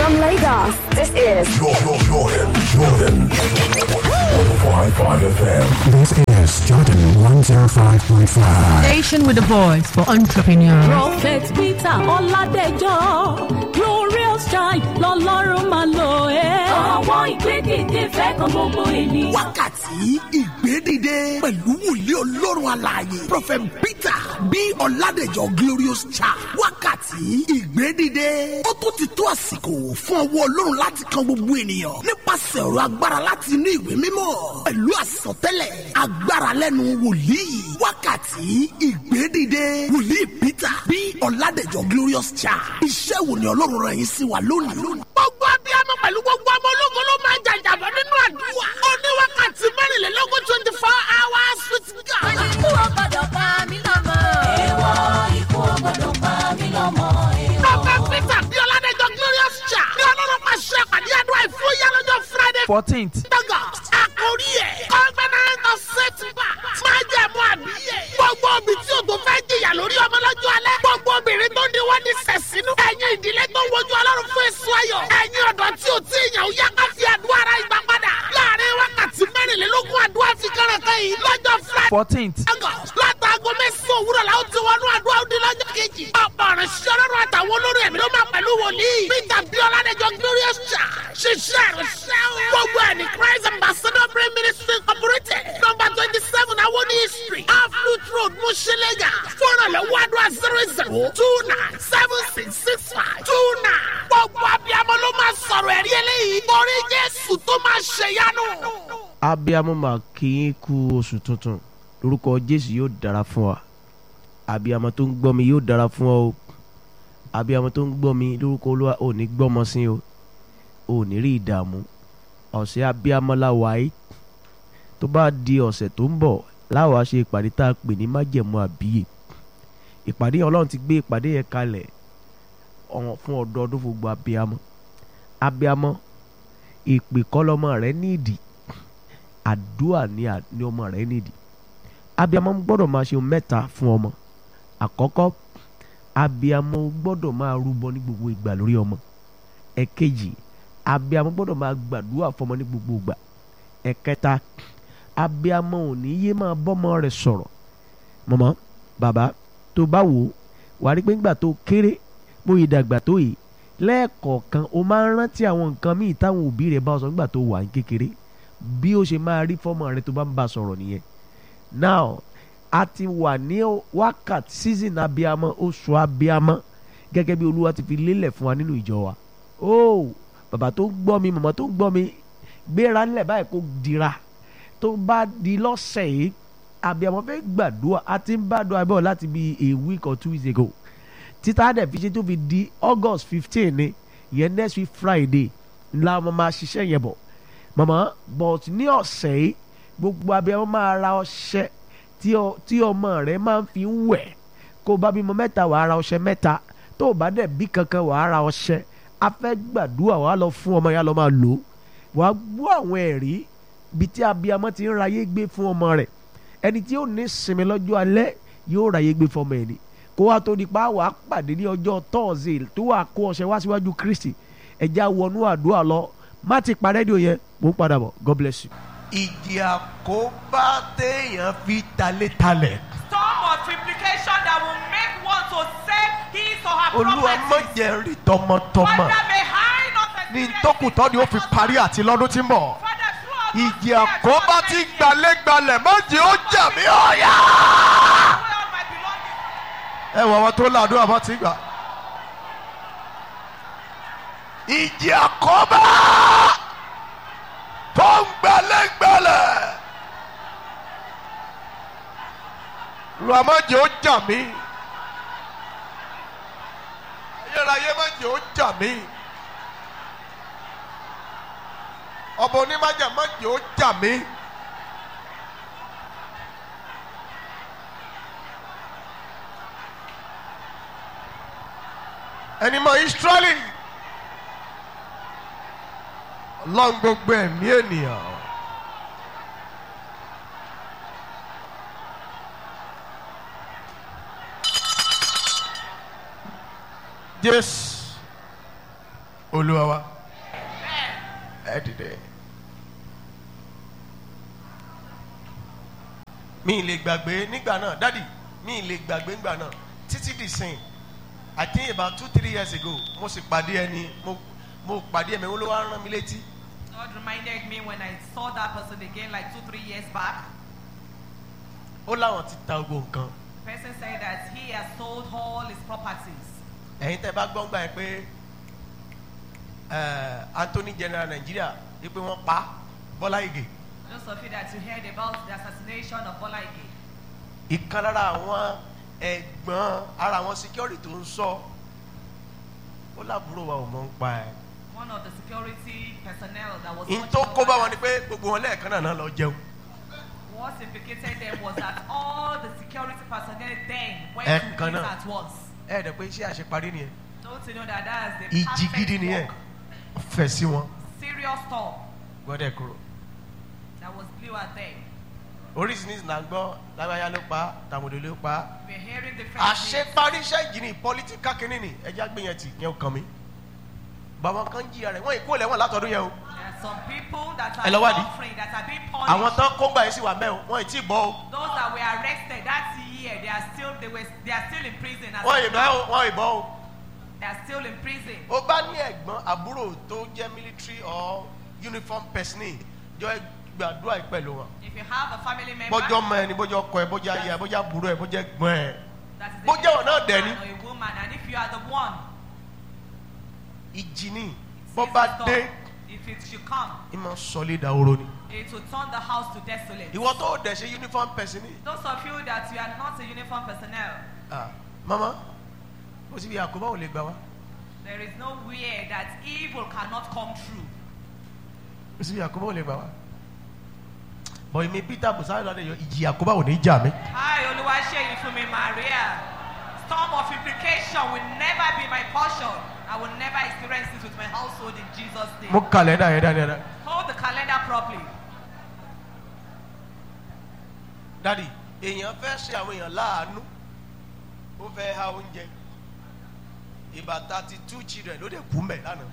From Lagos, this is Jordan, Jordan, Jordan. 105.5 FM. This is Jordan 105.5. Station with a voice for entrepreneurs. Prophet Peter Ọládẹjọ́ Glorious Child lọ́lọ́run máa lò ẹ́. Àwọn ìgbédìde fẹ́ kan gbogbo ènìyàn. wákàtí ìgbédìde pẹ̀lú wòlíì ọlọ́run alààyè prophet peter bí ọ̀làdẹ̀jọ́ glorious child wákàtí ìgbédìde ó tún ti tó àsìkò fún ọwọ́ ọlọ́run láti kan gbogbo ènìyàn nípasẹ̀ ọ̀rọ̀ agbára láti inú ìwé mímọ́ pẹ̀lú àsọtẹ́lẹ̀ agbára lẹ́nu wòlíì wákàtí ìgbédìde wòlíì peter bí ọ̀làdẹ̀jọ́ glorious child iṣẹ́ wo ni ọlọ́run rẹ̀ yín sí wa lónìí. gbogbo abiyamọ pẹ̀lú gbogbo ọmọ ológun ló máa ń jàjàbọ̀ nínú àdúrà. ó ní wákàtí mẹ́rìnlélógún twenty four hours with God. Ikú ò gbọ́dọ̀ pa mí lọ́mọ. Èèwọ̀ ikú ò gbọ́dọ̀ pa mí lọ́mọ. Prophet Peter bí Ọládẹ́jọ́ Glorious Church ní ọlọ́run máa ṣe àpàdé àdúrà ìfúyà lọ́jọ́ Friday fourteenth August. Àkórí ẹ̀ Covenant of Setback máa jẹ́ mú àbíyẹ̀. Gbogbo obì tí o tó fẹ́ jìyà lórí ọmọ lọ́jọ́ alẹ́. Gbogbo obìnrin tó ní wọ́n ní sẹ̀sínú. Ẹ̀yin ìdílé tó ń wojú ọlọ́run fún èso ayọ̀. Ẹ̀yin ọ̀dọ́ tí o tí ìyàn yá ká fi àdúrà ara ìgbà padà. Láàárín wákàtí mẹ́rìnlélógún àdúrà fi kẹ́rẹ̀kẹ́ yìí lọ́jọ́ Friday. fourteenth August látàgọ́ mẹ́sàn-án òwúrọ̀ la ó ti wọnú àdúrà òdi lọ́jọ́ kejì. ọ̀pọ̀ ọ̀rẹ́ ṣọlọ́run àtàwọn olórí ẹ̀mí ló máa pẹ̀lú wòlíì. peter biola dẹjọ glorious church ṣiṣẹ́ ìrìnsẹ́ o. gbogbo ẹ̀ ní christ ambassador prayer ministry incorporated number twenty seven awoni street aflut road mushilega fúnra lọ́wọ́ àdúrà zero zero two nine seven six six five two nine. gbogbo abiyamọ ló máa sọ̀rọ̀ ẹ̀rí eléyìí. torí jésù tó máa ṣèyanu. abiyamọ máa kí yín kú oṣù tuntun lórúkọ jésù yóò dára fún wa abiyamọ tó ń gbọ́ mi yóò dára fún ọ o abiyamọ tó ń gbọ́ mi lórúkọ olúwa ò ní gbọ́mọ sí o ò ní rí ìdààmú ọ̀sẹ̀ abiyamọ láwa yìí tó bá di ọ̀sẹ̀ tó ń bọ̀ láwa ṣe ìpàdé tá a pè ní májẹ̀mú àbíyè ìpàdé yẹn ọlọ́run ti gbé ìpàdé yẹn kalẹ̀ ọ̀hún fún ọdọọdún fún gbogbo abiyamọ abiyamọ ìpè kọ́lọ́mọ rẹ nídìí àdúrà ní à- ní ọmọ rẹ nídìí abiyamọ gbọ́dọ̀ máa ṣe ohun mẹ́ta fún ọmọ àkọ́kọ́ abiyamọ gbọ́dọ̀ máa rúbọ ní gbogbo ìgbà lórí ọmọ ẹ̀kejì abiyamọ gbọ́dọ̀ máa gbàdúrà fọmọ ní gbogbo ìgbà ẹ̀kẹta abiyamọ ò ní yé máa bọ́mọ rẹ̀ sọ̀rọ̀ mọ̀mọ́ bàbá tó bá wò ó wà á rí pé ńgbà tó kéré bó yẹ dàgbà tó yìí lẹ́ẹ̀kọ̀ọ̀kan o máa ń rántí àwọn nǹkan míì táwọn òbí rẹ̀ bá ọ sọ nígbà tó wà ní kékeré bí ó ṣe máa rí fọ́mọ rẹ̀ tó bá ń bá a sọ̀rọ̀ nìyẹn now a ti wà ní wákàtí season abiyamọ oṣù abiyamọ gẹ́gẹ́ bí olúwa ti fi lélẹ̀ fún wa nínú ìjọ wa ó bàbá tó ń gbọ́ mi màmá tó ń gbọ́ mi gbéra ńlẹ̀ báyìí kó dira tó bá di lọ́sẹ̀ yìí abiyamọ fẹ́ gbàdúrà a ti ń bá àdúrà bọ̀ láti bí a week or two weeks ago títà dẹ̀ fi ṣe tó fi di august fifteen ni yẹn next week friday ńlá ọmọ máa ṣiṣẹ́ yẹn bọ̀ màmá but ní ọ̀sẹ̀ yìí gbogbo abiyamọ máa ra ọṣẹ tí ọ- tí ọmọ rẹ máa ń fi ń wẹ̀ kó o bá bímọ mẹ́ta wàá ra ọṣẹ mẹ́ta tó o bá dẹ̀ bí kankan wàá ra ọṣẹ a fẹ́ gbàdúrà wàá lọ fún ọmọ yẹn lọ máa lò ó wàá gbọ́ àwọn ẹ̀rí bíi tí abiyamọ ti ń ráyé gbé fún ọmọ rẹ̀ ẹni tí yóò ní sinmi lọ́jọ́ alẹ́ yóò ráyé gbé fún ọmọ ẹ̀ ni kó wá tó di pa wàá pàdé ní ọjọ́ tọ́ọ̀sì tó wà kó ọṣẹ wá síwájú kristi ẹ̀já wọnú àdúrà lọ má ti pa rédíò yẹn mò ń padà bọ̀ god bless you. ìjì àkóbá téèyàn fi talétalẹ̀. storm of implication that will make one to save his or her olúwa property. mọ̀jẹ̀ rí tọmọtọmọ Father, may I not ní experience tókùtọ́ ni ó fi parí àti lọ́dún tí ń bọ̀. Father, throughout this ìjì year, àkóbá throughout tí my year, gbalẹ́gbalẹ̀ mọ̀jẹ̀ ó jà mí ọ̀yà. throughout my belongings, ẹ wọ àwọn tó làdúrà bọ́ ti gbà. ìjì àkóbá tó ń gbalẹ́gbalẹ̀. olúwa mọ̀jẹ̀ ó jà mí. ayérayé mọ̀jẹ̀ ó jà mí. ọba onímọ̀jẹ̀ mọ̀jẹ̀ ó jà mí. ẹni mọ israẹli ọlọ́run gbogbo ẹ̀mí ènìyàn jésù olúwa wa ẹ dìde. mi ì lè gbàgbé nígbà náà dádì mi ì lè gbàgbé nígbà náà títí di sìn i think about two three years ago mo sì pàdé ẹni mo mo pàdé ẹ̀mí olówó rán mi létí God reminded me when I saw that person again like two, three years back. ó láwọn ti ta gbogbo nǹkan The person said that he has sold all his properties. ẹ̀yin tẹ́ bá gbọ́ngbà yẹn pé eh, Anthony General Nigeria wípé wọ́n pa Bọ́lá Ìgè Those of you that you heard about the assassination of Bola Ige, ìkan lára àwọn ẹ̀gbọ́n ara àwọn security tó ń sọ ó lábúrò wa ò mọ̀ ń pa ẹ̀. one of the security personnel that was in watching tó over kó bá wọn them, ni pé gbogbo wọn lẹ́ẹ̀kan náà náà lọ jẹun. what implicated them was that all the security personnel then went Eh, to eat kana. at once. ẹ dẹ̀ pé iṣẹ́ àṣeparí nìyẹn Don't you know that that is the ìjì gidi perfect nìyẹn work, fẹ̀ sí wọn serious storm gbọ́dẹ̀ kúrò. that was blew at them. oríṣiríṣi là ń gbọ́ lágbáyá ló pa tàmùdò ló pa. We're hearing different things. àṣeparí iṣẹ́ ìjì ni pọ́lítíkà kínní ni ẹja gbé yẹn tì yẹn ò kàn mí. bàbá kan jìyà rẹ̀ wọ́n ìkó lẹ́wọ̀n látọdún yẹn o. There are some people that Ẹ lọ are wádìí. suffering, that are being punished. àwọn tán kó gbà yẹn sì wà mẹ́ o wọ́n ì tí ì bọ́ o. Those that were arrested that year, they are still they were they are still in prison. As wọ́n ì of bọ́ now. o wọ́n ì bọ́ o. They are still in prison. o bá ní ẹ̀gbọ́n àbúrò tó jẹ́ military or uniform person ní jọ gbàdúrà yìí pẹ̀lú wọn. If you have a family member bọ́jọ́ mọ ẹni bọ́jọ́ ọkọ ẹ bọ́jọ́ ayé ẹ bọ́jọ́ àbúrò ẹ bọ́jọ́ ẹ̀gbọ́n ẹ. that is a bó jẹ́ wọn náà dẹ̀ man ni. or a woman, and if you are the one, ìjì ni says bọ́ bá the storm, dé if it should come, ìmọ̀ sọlé dahoro ni. it will turn the house to desolate. ìwọ tó dẹ̀ ṣe uniform person ní. Those of you that you are not a uniform personnel, Ah, mama ó sì bí àkóbá ò lè gbà wá there is nowhere that evil cannot come true. ó sì bí àkóbá ò lè gbà wá. bọ̀ èmi peter busari lọ́dẹ yọ ìjì àkóbá ò ní jà mí. Hi, Oluwaseyi Fumi Maria. Storm of implication will never be my portion. I will never experience it with my household in Jesus' name. mo kàlẹ́ndà yẹn dáadáa. Hold the calendar properly. dadi èèyàn fẹ́ ṣe àwọn èèyàn láàánú ó fẹ́ ha oúnjẹ ìbá thirty two children ló dé kú mẹ́ lánàá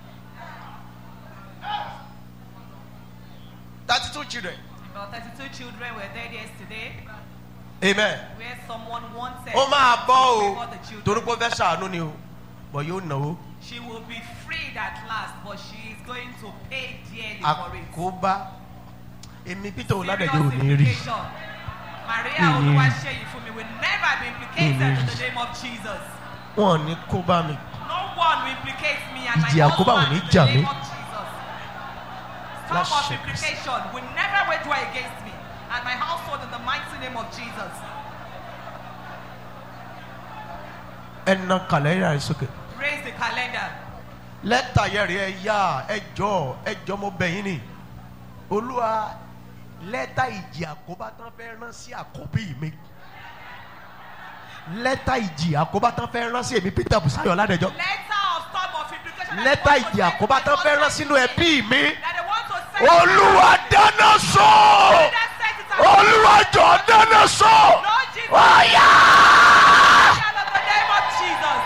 thirty two children About 32 children were there yesterday amen where someone wanted ó máa bọ́ o for the children. torí pé ó fẹ́ ṣàánú ni o bọ̀ yóò náwó She will be freed at last, but she is going to pay dearly for it. àkóbá èmi peter oládẹjọ Serious ò ní rí implication. Maria Mm. Oluwaseyi Fumi will never be implicated Mm. in the name of Jesus. wọn ò ní kó bá mi No one will implicate me and Ìjì my àkóbá ò husband ní in jà the name mí. of Jesus. Storm Láṣẹ of Kristi. implication will never wage war against me and my household in the mighty name of Jesus. ẹnà kàlẹ́rà rẹ sókè Raise the calendar. lẹ́tà yẹn rí ẹ yá ẹ jọ ẹ jọ mo bẹ̀ yín ni olúwa lẹ́tà ìjì àkóbá tán fẹ́ rán sí àkọ́bí mi lẹ́tà ìjì àkóbá tán fẹ́ rán sí èmi peter busayo ládẹjọ́ Letter of storm of implication. that lẹ́tà they want to ìjì send àkóbá to tán my fẹ́ rán husband sínú ẹbí mi That they want to send olúwa dáná sọ That set it aside. olúwa jọ dáná sọ Lord Jesus. ọ̀yà. In the name of Jesus.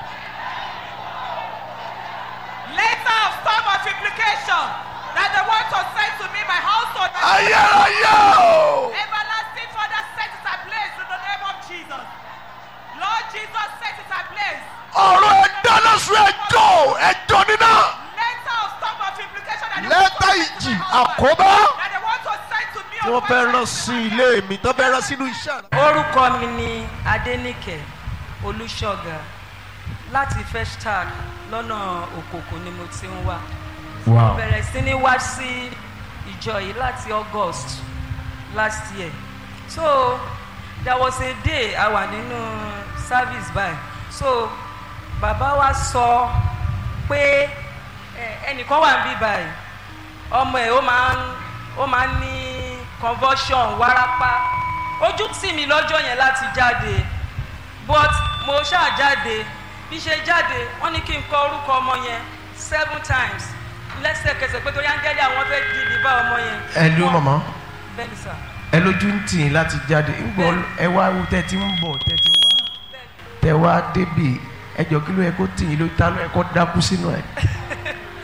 Letter of storm of implication that they want to send to me, my household. my ayérayé o. Everlasting Father, set it ablaze in the name of Jesus. Lord Jesus, set it ablaze. ọ̀rọ̀ ẹ̀dáná sọ ẹjọ́ ẹjọ́ níná. Letter of storm of implication that they lẹ́tà want to send to ìjì my husband. àkóbá That they want to send to me. tí wọ́n fẹ́ rán sí ilé mi tó fẹ́ rán sínú iṣẹ́ rẹ̀. orúkọ mi ni adẹnìkẹ olùṣọgà láti festac lọ́nà òkòkò ni mo ti ń wá Wow. bẹ̀rẹ̀ sí ní wá sí ìjọ yìí láti august last year so there was a day a wà nínú service by so bàbá wa sọ pé ẹ, ẹnìkan wà níbí báyìí ọmọ ẹ ó máa ń ó máa ń ní convulsion wárápá ojú tì mí lọ́jọ́ yẹn láti jáde but mo ṣáà jáde bí ṣe jáde wọ́n ní kí n kọ orúkọ ọmọ yẹn seven times lẹ́sẹ̀kẹsẹ̀ pé torí áńgẹ́lì àwọn fẹ́ di ìdìbò ọmọ yẹn. ẹ ló mọ̀mọ́ bẹ́ẹ̀ni sà ẹ lójú ń tì í láti jáde ńgbọ́ ẹ wá wú tẹ́ ti ń bọ̀ tẹ́ ti wá tẹ́ wá débì ẹjọ́ kí ló yẹ kó tì í ló ta ló yẹ kó dákú sínú ẹ̀.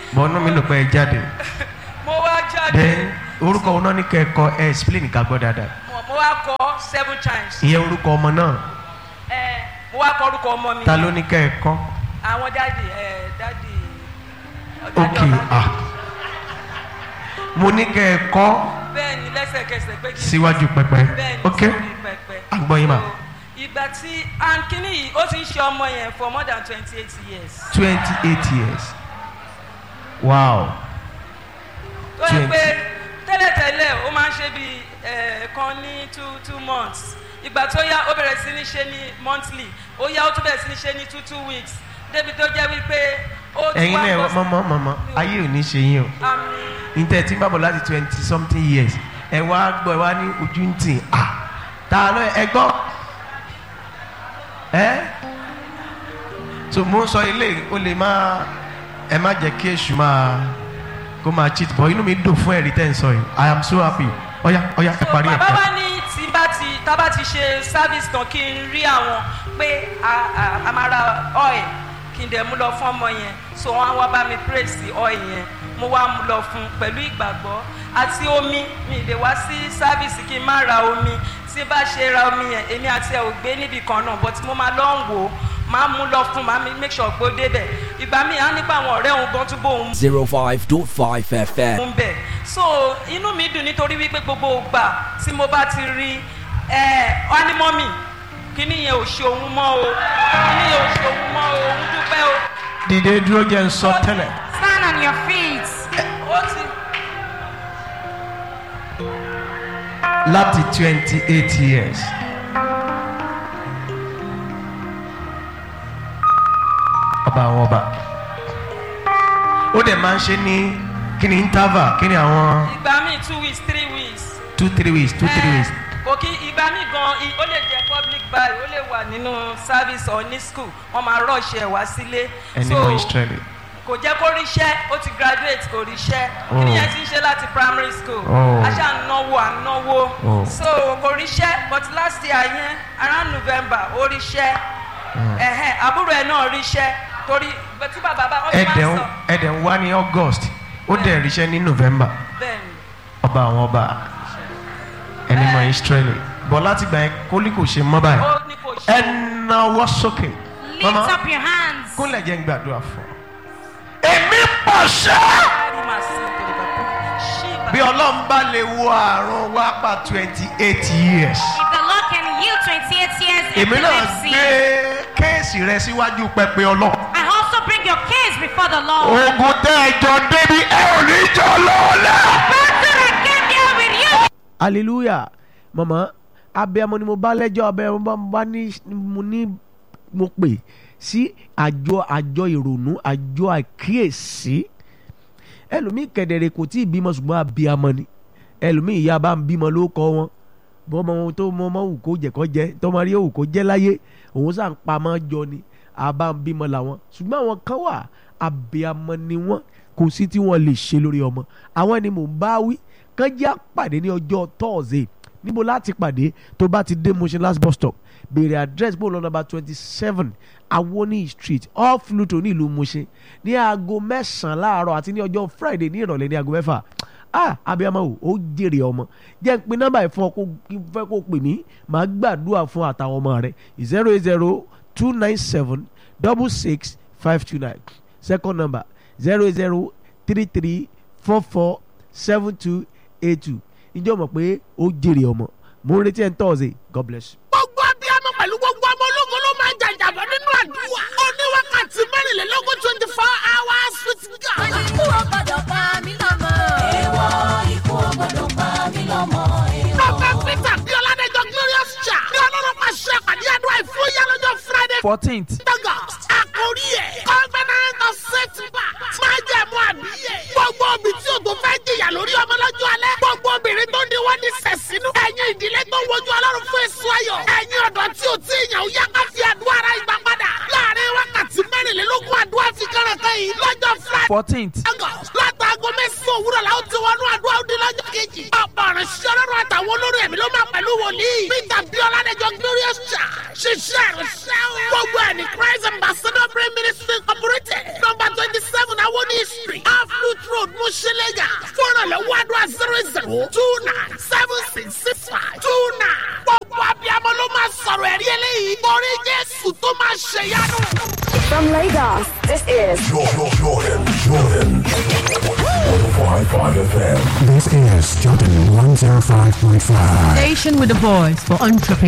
bọ́nú mi ló pẹ́ ẹ jáde mo wá jáde then orúkọ wọn náà ní kẹ́kọ̀ọ́ ẹ explain ká gbọ́ dáadáa mo- mo wá kọ seven times ìyẹn orúkọ ọmọ náà ẹ mo wá kọ orúkọ ọmọ mi ta ló ní kẹ́kọ̀ọ́ àwọn dáàdì ẹ dáàdì ok ah mo ní kẹ́kọ̀ọ́ bẹ́ẹ̀ ni lẹ́sẹ̀kẹsẹ̀ pé kí n síwájú pẹpẹ bẹ́ẹ̀ ni ok sórí pẹpẹ. agbọ́yin ma So, ìgbà tí and kínní yìí ó ti ń ṣe ọmọ yẹn for more than twenty eight years. twenty eight years wow tó yẹ 20. pé tẹ́lẹ̀tẹ́lẹ̀ ó máa ń ṣe bí kan ní two two months ìgbà tó yá ó bẹ̀rẹ̀ sí ní ṣe ní monthly ó yá ó tún bẹ̀rẹ̀ sí ní ṣe ní two two weeks débi tó jẹ́ wípé ó ti ẹ̀yin wá náà bọ́ sí- mọ́mọ́ mọ́mọ́ ayé ò ní ṣe yín o Àmín. ntẹ tí ń bàbọ̀ láti twenty something years ẹ wá gbọ́ ẹ wá ní ojú ń tì à ta ló ẹ gbọ́ ẹ so mo ń sọ ilé o lè má ẹ má jẹ́ kí èṣù máa kó máa cheat bọ́ inú mi dùn fún ẹ̀rí tẹ́ ń sọ yìí i am so happy ọ̀ya ọ̀ya ẹ parí ẹ̀ bàbá wa ní tí bá ti tá bá ti ṣe service tán kí n rí àwọn pé a a- a máa ra oil kí n dẹ̀ mú lọ fún ọmọ yẹn so wọ́n á wá bá mi praise oil yẹn mo wá mú lọ fún un pẹ̀lú ìgbàgbọ́ àti omi mi lè wá sí service kí n má ra omi tí bá ṣe ra omi yẹn èmi àti ẹ̀ ò gbé níbì kan náà but mo máa lọ ń wò ó máa mú lọ fún máa mi make sure pé ó débẹ̀ ìgbà míì á nípa àwọn ọ̀rẹ́ òun gan túbọ̀ òun 05.5 FM. ń bẹ̀ so inú mi dùn nítorí wípé gbogbo ìgbà tí mo bá ti rí ẹ ọ́nímọ́mì kíní yẹn ò ṣe òun mọ́ o kíní yẹn ò ṣe òun mọ́ o òun dúpẹ́ o dìde dúró jẹ́ ń sọ tẹ́lẹ̀ Stand on your feet. ó ti láti twenty eight years ọba àwọn ọba ó dẹ̀ máa ń ṣe ní kí ni interval kí ni àwọn ìgbà míì two weeks three weeks two three weeks two three weeks kò kí ìgbà míì gan i- ó lè jẹ́ public buy ó lè wà nínú service or ní school wọ́n máa rush ẹ̀ wá sílé ẹni mọ israeli kò jẹ́ kó ríṣẹ́ ó ti graduate kò ríṣẹ́ Oh. kíni yẹn ti ń ṣe láti primary school Oh. aṣá ń náwó à ń náwó Oh. so kò ríṣẹ́ but last year yẹn around november ó ríṣẹ́ ẹ̀hẹ́n àbúrò ẹ̀ náà ríṣẹ́ torí tí bàbá bá wọ́n ti máa ẹ̀dẹ̀ ń ń sọ ẹ̀dẹ̀ ń wá ní august ó dẹ̀ ríṣẹ́ ní november bẹ́ẹ̀ ni ọba àwọn ọba ẹni mọ israeli bọ̀ láti gbà yẹn kólí kò ṣe mọ́ báyìí ó ní kò ṣe ẹ náwó sókè Lift up your hands. kúnlẹ̀ jẹ́ ń gbàdúrà fún ọ. èmi pàṣẹ. kárí màá sí nítorí bàbá ṣí bí ọlọ́run bá lè wo àrùn wá pa twenty eight years. If the Lord can heal 28 years èmi náà epilepsy, gbé kéèsì rẹ síwájú pẹpẹ ọlọ́run. I also bring your case before the Lord. ogun tẹ ẹjọ débi ẹ ò ní jọ lọ́ọ̀lẹ́. Battle that came here with you. hallelujah mama abiyamọ ni mo bá lẹ́jọ́ abiyamọ bá bá ní mo ní mo pè sí àjọ àjọ ìrònú àjọ àkíyèsí ẹlòmíì kẹ̀dẹ̀rẹ̀ kò tí ì bímọ ṣùgbọ́n abiyamọ ni ẹlòmíì ìyá bá ń bímọ ló kọ́ wọn bọ́mọ ohun tó mọ ọmọ wù kó jẹ́ kó jẹ́ tọmọ rí òwù kó jẹ́ láyé òun sàn pamọ́ jọ ni àbá ń bímọ làwọn ṣùgbọ́n àwọn kan wà abiyamọ ni wọ́n kò sí tí wọ́n lè ṣe lórí ọmọ àwọn ni mò ń bá wí kán jẹ́ àpàdé ní ọjọ́ tọ́ọ̀sì níbo láti pàdé tó bá ti dé Mushin last bus stop béèrè address bó lọ nọ́mbà twenty seven awoni street off Luto ní ìlú Mushin ní aago mẹ́sàn-án láàárọ̀ àti ní ọjọ́ Friday ní ìrọ̀lẹ́ ní aago mẹ́fà ah abiyamọ o ó jèrè ọmọ jẹ́ n pe nọ́mbà yìí fún ọ kó kí n fẹ́ kó pè mí màá gbàdúrà fún àtàwọn ọmọ rẹ zero eight zero two nine seven double six five two nine second number zero eight zero three three four four seven two eight two ǹjẹ́ o mọ̀ pé ó jèrè ọmọ mo ń retí ẹ̀ ń tọ́ọ̀sì God bless you. gbogbo abiyamọ pẹ̀lú gbogbo ọmọ ológun ló máa ń jàjàbọ̀ nínú àdúrà. ó ní wákàtí mẹ́rìnlélógún twenty four hours with God. ikú ò gbọdọ̀ pa mí lọ́mọ. èèwọ̀ ikú ò gbọdọ̀ pa mí lọ́mọ. Prophet Peter bí Ọládẹ́jọ́ Glorious Church ní ọlọ́run máa ṣe àpàdé àdúrà ìfúyà lọ́jọ́ Friday fourteenth August. Àkórí ẹ̀ Covenant of Setback máa jẹ́ mú àbíyẹ̀. Gbogbo obì tí o tó fẹ́ jìyà lórí ọmọ lọ́jọ́ alẹ́. Gbogbo obìnrin tó ní wọ́n ní sẹ̀sínú. Ẹ̀yin ìdílé tó wojú ọlọ́run fún èso ayọ̀. Ẹ̀yin ọ̀dọ́ tí o ti yàn ó yá ká fi àdúrà ara ìgbà padà. Láàárín wákàtí mẹ́rìnlélógún àdúrà fi kẹ́rẹ̀kẹ́ yìí lọ́jọ́ Friday fourteenth August látàgọ́ mẹ́sàn-án òwúrọ̀ la ó ti wọnú àdúrà ó di lọ́jọ́ kejì. ọ̀pọ̀ ọ̀rọ̀ ṣiṣẹ́ ọlọ́run àtàwọn olórí ẹ̀mí ló máa pẹ̀lú wòlíì. peter biola dẹjọ glorious church ṣiṣẹ́ ìrìnsẹ́ o. gbogbo ẹ̀ ní christ ambassador prayer ministry incorporated number twenty seven awoni street off road Mushilega. Fọ́nrànlọ́wọ́ àdúrà zero zero two nine seven six six five two nine. Gbogbo abiyamọ ló máa sọ̀rọ̀ ẹ̀rí eléyìí. Torí Jésù tó máa ṣèyanu. From Lagos, this is Jordan, Jordan, Jordan. 105.5 FM. This is Jordan 105.5. Station with a voice for entrepreneurs.